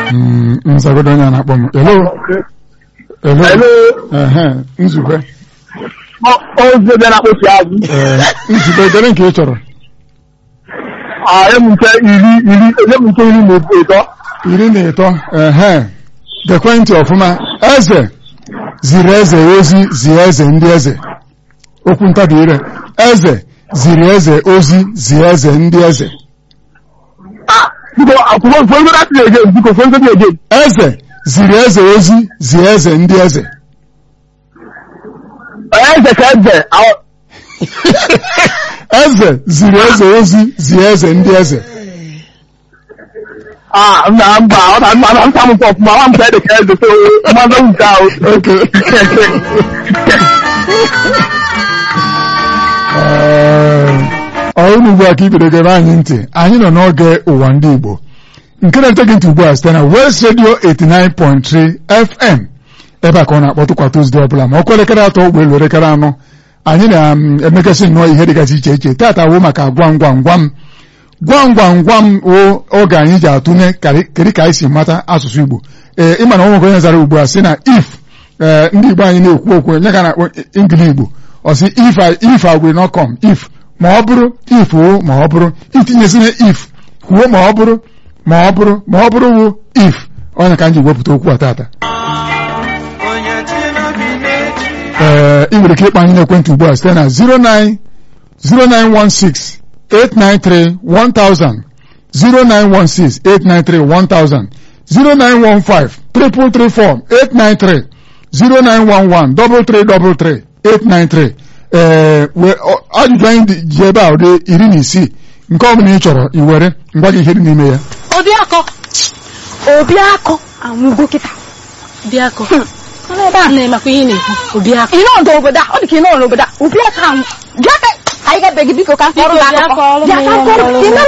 Mm, nzagodo onye a na-akpọ m elo elo Hello. ehe nzube ozi bịa na-akpọchi azụ ee nzube dere nke ị chọrọ enye m nke iri iri enye m nke iri na ịtọ iri na ịtọ ehe gekwe ntị ọfụma eze ziri eze ozi zie eze ndị eze okwu ntabi ire eze ziri eze ozi zie eze ndị eze biko akwụkwọ mfe ndị na-atị ege biko mfe ndị ege eze ziri eze ozi zie eze ndị eze eze ka eze ahụ- eze ziri eze ozi zie eze ndị eze ah nna mba ọ na mma na nta m nke ọfụma nwa m ka ede ka eze so mmadụ nke ahụ oke ọrụ ugbu a ka ibido gebe anyị ntị anyị nọ n'oge ụwa ndị Igbo nke na-ete gị ntị ugbu a site na West Radio 89.3 FM ebe a ka ọ na-akpọtụ kwa Tuzdee ọbụla ma ọkụ elekere atọ ụgbọelu elekere anọ anyị na-emegasị nnọọ ihe dịgasị iche iche tata wụ maka gwam gwam gwam gwam gwam gwam o oge anyị ji atụnye kedu ka anyị si mata asụsụ Igbo ee ịma na ọnwekwe onye zara ugbu a sị na if ee ndị Igbo anyị na-ekwu okwu nye ka na ngili Igbo ọ sị if I if I will not come if ma ọ bụrụ if o ma ọ bụrụ itinyesina if kwuo ma ọ bụrụ ma ọ bụrụ ma ọ bụrụ wụ if onye ka m ji wepụta okwu a tata ee ị nwere ike ịkpa anyị n'ekwentị ugbu a site na 09 0916 893 1000 0916 893 1000 0915 334 893 0911 333 893 ee ajụjụ anyị ji ebe a ụdị iri na isii nke ọ bụla ị chọrọ i were ngwa gị ihe dị n'ime ya Obiakọ Obiakọ anwụgo kịta Obiakọ Ọnụ ebe a na-emakwa ihe ị na-ekwu Obiakọ ị nọ n'obodo a ọ dị ka ị nọ n'obodo a Obiakọ anwụ bịa ka anyị ga-ebe gị biko ka m kọrọ gị akụkọ Biko, bịa kọọrọ m Bịa ka m ihe kọrọ mere gị